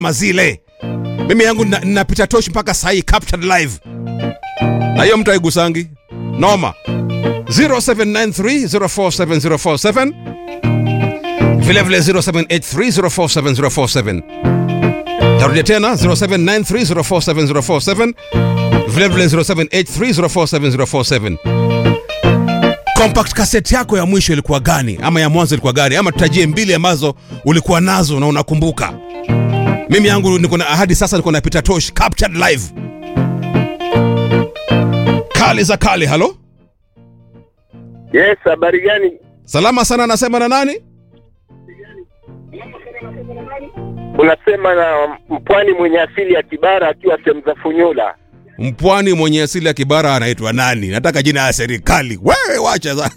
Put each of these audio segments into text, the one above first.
mazile mimi yangu na- napita tosh mpaka sahii captured live na hiyo mtu aigusangi noma 0793047047 vilevile 0783047047 tarudia tena 0793047047 vilevile 0783047047 compact cassette yako ya mwisho ilikuwa gani ama ya mwanzo ilikuwa gani ama tutajie mbili ambazo ulikuwa nazo na unakumbuka mimi yangu niko na ahadi sasa niko napita tosh captured live kali za kali halo Yes, habari gani? salama sana anasema na nani Unasema na mpwani mwenye asili ya Kibara akiwa sehemu za Funyula. mpwani mwenye asili ya kibara anaitwa nani nataka jina ya serikali wewe wacha za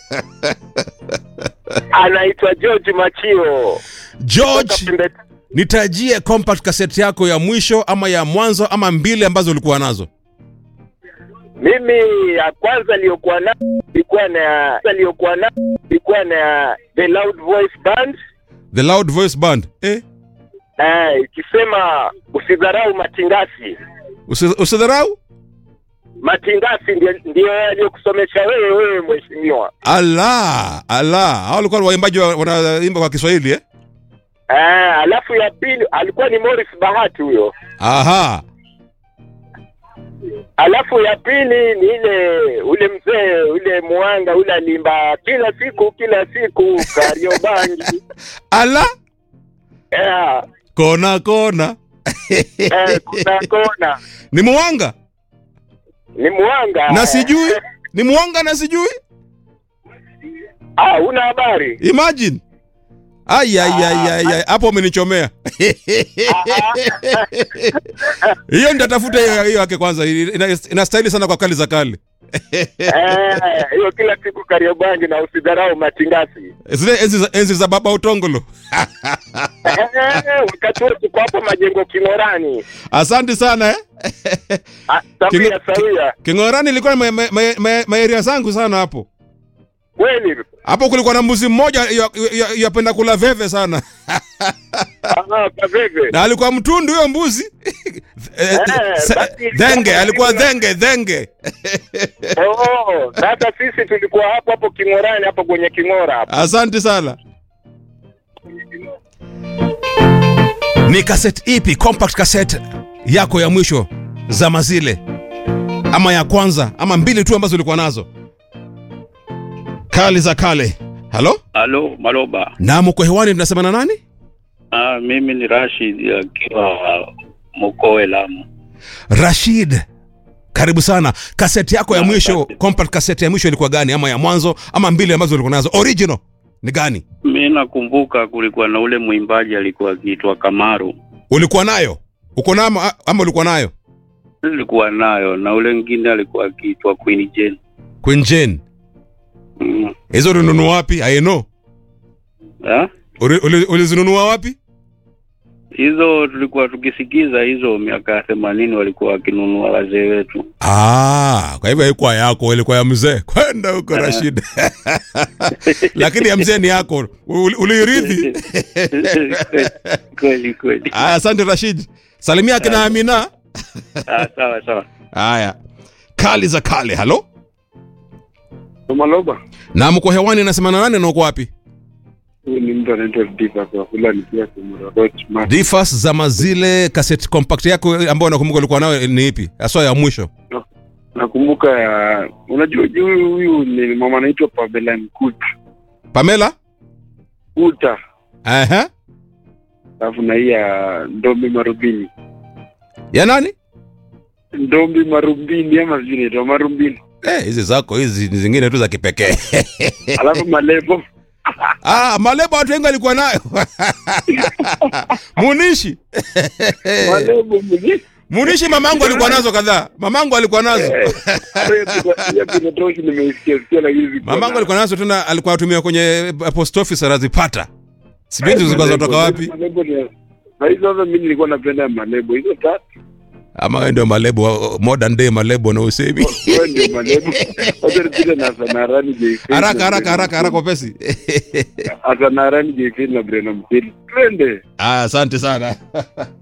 Anaitwa George Machio. george Kutoka Pembe- nitajie compact cassette yako ya mwisho ama ya mwanzo ama mbili ambazo ulikuwa nazo Mimi ya kwanza iliyokuwa na ilikuwa na iliyokuwa na ilikuwa na The Loud Voice Band the loud voice band eh? eh, ikisema usidharau matingasi. Usi- usidharau Matingasi ndio ndio yaliyokusomesha wewe wewe mheshimiwa. ala ala hao walikuwa waimbaji wa- wanaimba kwa kiswahili eh? Eh, alafu ya pili alikuwa ni Morris Bahati huyo. aha Alafu ya pili ni ile ule mzee ule mwanga ule alimba kila siku kila siku Kariobangi. ala yeah, kona kona eh, kuna kona ni mwanga ni mwanga na sijui ni mwanga na sijui Ah, una habari? imagine Ai, ai, ai, ai, ai. hapo umenichomea hiyo nitatafuta hiyo hiyo yake kwanza Ina- inastahili sana kwa kali za kale Eh, hiyo kila siku Kariobangi na usidharau matingasi. zile enzi za, enzi za baba utongolo Eh, wakati wote tuko hapo majengo King'orani. asante sana eh? Ah, Sawia sawia. kingorani ilikuwa ma- ma- ma- ma- maeria zangu sana hapo Kweli. hapo kulikuwa na mbuzi mmoja ya- ya- yapenda kula veve sana Ah, kaveve. na alikuwa mtundu huyo mbuzi Eh, se- basi- dhenge alikuwa dhenge dhenge Oh, sasa sisi tulikuwa hapo hapo King'orani hapo kwenye King'ora hapo. asante sana ni cassette ipi compact cassette yako ya mwisho zama zile ama ya kwanza ama mbili tu ambazo ulikuwa nazo kali za kale halo Halo, Maloba. na mko hewani tunasema na nani Ah, mimi ni Rashid akiwa Mokowe Lamu. rashid karibu sana kaseti yako ya Na, mwisho asante. compact cassette ya mwisho ilikuwa gani ama ya mwanzo ama mbili ambazo ulikuwa nazo original ni gani Mi nakumbuka kulikuwa na ule mwimbaji alikuwa akiitwa Kamaru, ulikuwa nayo uko nayo ama, ama ulikuwa nayo nilikuwa nayo, na ule mwingine alikuwa akiitwa Queen Jane. Queen Jane Mm. hizo ulinunua wapi i know Ah? Uli- uli- ulizinunua wapi Hizo tulikuwa tukisikiza hizo miaka ya themanini walikuwa wakinunua wazee wetu. ah, kwa hivyo haikuwa yako ilikuwa ya mzee kwenda huko rashid lakini ya mzee ni yako Uli- uliirithi kweli kweli. Aya, asante rashid salimia akina amina Ah, sawa sawa. haya kali za kale halo Maloba, na mko hewani nasema na nani na uko wapi huyu ni mtu anaitwa Diva kwa fulani pia Kumurarot Mark. difas zama zile cassette compact yako ambayo nakumbuka ulikuwa nayo ni ipi haswa ya mwisho Nakumbuka ya unajua juu huyu huyu ni mama anaitwa Pamela Mkuta. pamela Kuta. Aha. Alafu na hii ya Ndombi Marubini. ya nani Ndombi Marubini ama sijui inaitwa Marubini. Eh, hizi zako hizi ni zingine tu za kipekee Alafu Malebo. ah, malebo watu wengi walikuwa nayo munishi Malebo mwenye. munishi mamangu alikuwa nazo kadhaa mamangu alikuwa nazo Ya kuna toshi nimeisikia sikia lakini sikuwa mamangu na- alikuwa nazo tena alikuwa atumia kwenye eh, post office anazipata sijui hizo zilikuwa Malebo, zinatoka wapi Malebo ni- Na hizo sasa mimi nilikuwa napenda Malebo. Hizo tatu. ama wewe ndio malebo wa- modern day malebo na usemi Wewe ndio Malebo. Wacha nipite na Sanarani JK. haraka haraka haraka haraka upesi Asanarani JK na Brenda Mtili. Twende. ah, asante sana